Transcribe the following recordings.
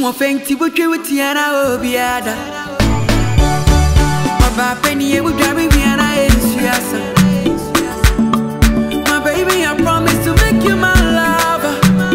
wɔ fɛnti wotwe wo tiara obiada ɔbaa pɛni ebudware biara ɛnsuasa My baby, I promise to make you my lover.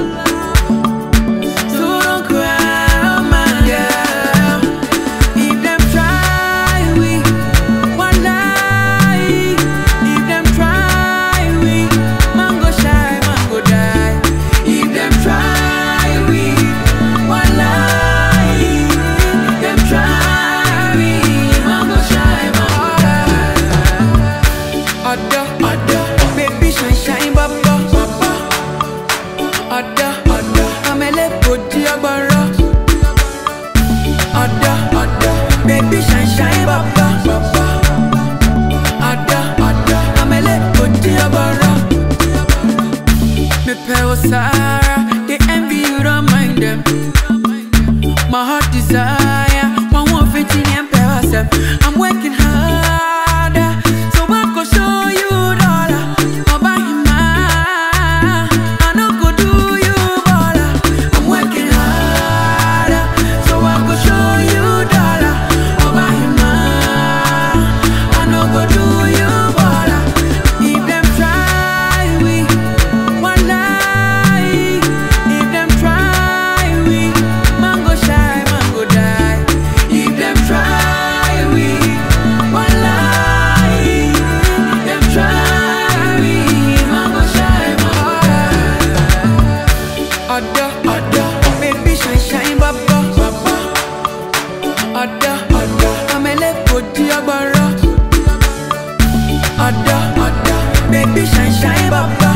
So don't cry, my girl. If them try, we one lie. If them try, we mango shy, mango die. If them try, we one lie. If them try, we mango shy, mango die. Ada, ada, baby shine shine baba, baba. Ada, ada, amele podi agbara. Ada, ada, baby shine shine baba, baba. Ada, ada, amele podi agbara. Me pay Sarah, they envy you, don't mind them. My heart desire, one more fifteen and pay myself. I'm working harder, so I go show you dollar. I'll buy you mine. I no go do you baller. I'm working harder, so I go show you dollar. I'll buy you mine. I no go do you baller. If them try, we one lie. If them try, we mango shy, mango die. If them try, we one lie. If them try, we mango shy, mango die. Ada, ada, baby shine, shine, baba, baba. Ada, ada, amele podi agbara. Ada, ada, baby shine, shine, baba.